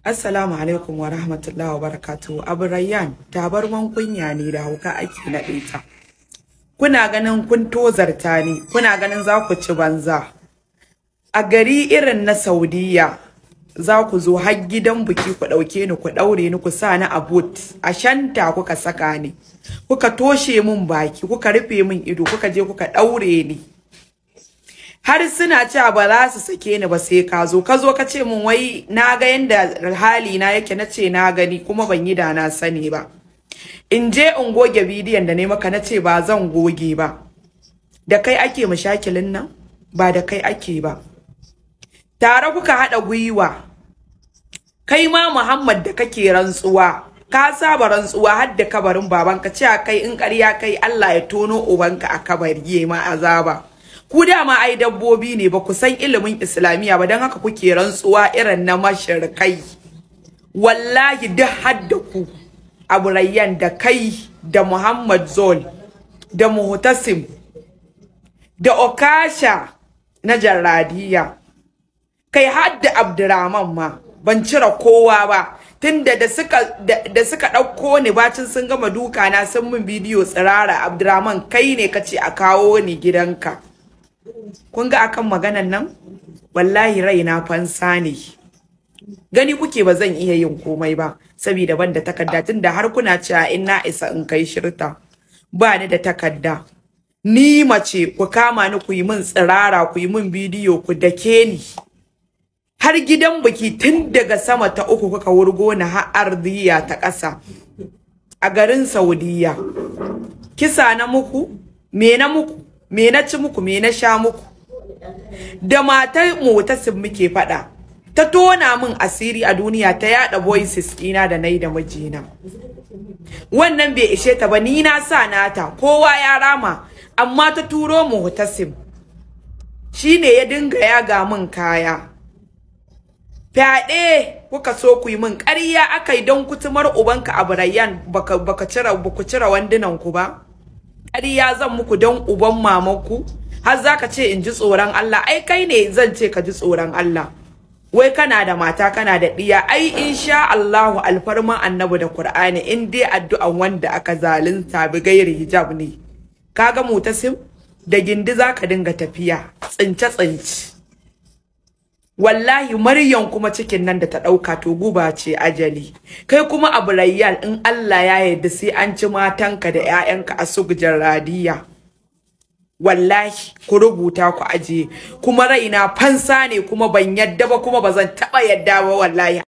Assalamu alaikum wa rahmatullahi wa barakatuhu. Abu Rayyan, tabarman kunya ne da hauka ake naɗe ta. Kuna ganin kun tozarta ni, kuna ganin za ku ci banza. A gari irin na Saudiya, za ku zo har gidan biki ku ɗauke ni ku ɗaure ni ku sa ni a boot, a shanta kuka saka ni. Kuka toshe min baki, kuka rufe min ido, kuka je kuka ɗaure ni. har suna cewa ba za su sake ni ba sai ka zo ka zo ka ce min wai na ga yanda hali na yake na ce na gani kuma ban yi da na sani ba in je in goge bidiyon da ne maka na ce ba zan goge ba da kai ake mashakilin nan ba da kai ake ba tare kuka haɗa gwiwa kai ma Muhammad da kake rantsuwa ka saba rantsuwa har da kabarin babanka cewa kai in ƙarya kai Allah ya tono ubanka a kabari ma azaba ku dama ai dabbobi ne ba ku san ilimin islamiyya ba don haka kuke rantsuwa irin na mashirkai wallahi duk hadda ku abu rayyan da kai da muhammad zol da muhtasim da okasha na jarradiya kai hadda abdurrahman ma ban cire kowa ba tunda da suka da suka ɗauko ni bacin sun gama duka na sun min bidiyo tsirara abdurrahman kai ne kace a kawo ni gidanka kun ga akan maganan nan wallahi raina fansa ne gani kuke ba zan iya yin komai ba saboda ban da takarda tunda har kuna cewa in na isa in kai shirta ba ni da takarda ni mace ku kama ni ku yi min tsirara ku yi min bidiyo ku dake ni har gidan biki tun daga sama ta uku kuka wurgo ni har ardiya ta ƙasa a garin saudiya kisa na muku me na muku me na ci muku me na sha muku da matar motasin muke faɗa ta tona min asiri a duniya ta yada voices ɗina da nai da mijina wannan bai ishe ta ba ni na sa nata kowa ya rama amma ta turo motasim shine ya dinga yaga min kaya fyaɗe kuka so ku yi min ƙarya aka yi don kutumar ubanka a barayyan baka baka cire baku cire wandunan ku ba ƙarya zan muku don uban mamanku har zaka ce in ji tsoron Allah ai kai ne zan ce ka ji tsoron Allah wai kana da mata kana da ɗiya ai insha Allahu alfarman annabi da Qur'ani in dai addu'an wanda aka zalunta bi gairi hijab ne kaga mutasim da gindi zaka dinga tafiya tsince tsince wallahi maryam kuma cikin nan da ta ɗauka to guba ce ajali kai kuma abu rayyal in Allah ya yarda sai an ci matanka da 'ya'yanka a sugjar radiya wallahi ku rubuta ku aje kuma raina fansa ne kuma ban yadda ba kuma ba zan taɓa yadda ba wallahi